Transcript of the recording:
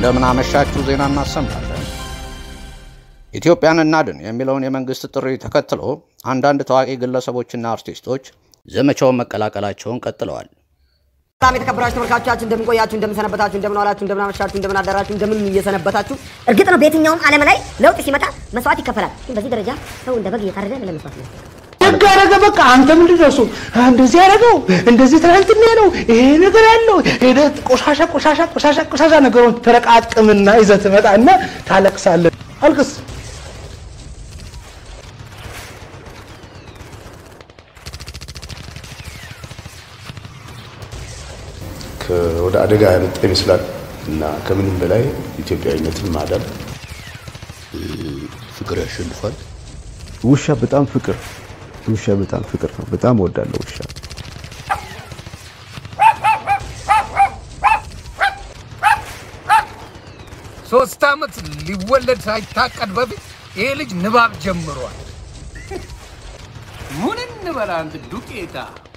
እንደምን አመሻችሁ ዜና እናሰማለን። ኢትዮጵያን እናድን የሚለውን የመንግስት ጥሪ ተከትሎ አንዳንድ ታዋቂ ግለሰቦችና አርቲስቶች ዘመቻውን መቀላቀላቸውን ቀጥለዋል። በጣም የተከበራችሁ ተመልካቾቻችን እንደምን ቆያችሁ፣ እንደምን ሰነበታችሁ፣ እንደምን ዋላችሁ፣ እንደምን አመሻችሁ፣ እንደምን አደራችሁ፣ እንደምን እየሰነበታችሁ። እርግጥ ነው በየትኛውም ዓለም ላይ ለውጥ ሲመጣ መስዋዕት ይከፈላል። ግን በዚህ ደረጃ ሰው እንደ በግ እየታረደ ለመስዋዕት ነው። ደግ አደረገ። በቃ አንተ ምንድን ነው እሱ እንደዚህ ያደረገው እንደዚህ ትናንትና ነው ይሄ ነገር ያለው ሄደህ ቆሻሻ ቆሻሻ ቆሻሻ ቆሻሻ ነገሮች ተረቃቅምና ይዘህ ትመጣና ታለቅሳለህ። አልቅስ። ወደ አደጋ ያመጣ ይመስላል እና ከምንም በላይ ኢትዮጵያዊነትን ማዳን ፍቅር ያሸንፋል። ውሻ በጣም ፍቅር ውሻ በጣም ፍቅር ነው። በጣም እወዳለሁ ውሻ። ሶስት ዓመት ሊወለድ ሳይታቀድ በፊት ይሄ ልጅ ንባብ ጀምሯል። ምን እንበላ አንተ ዱቄታ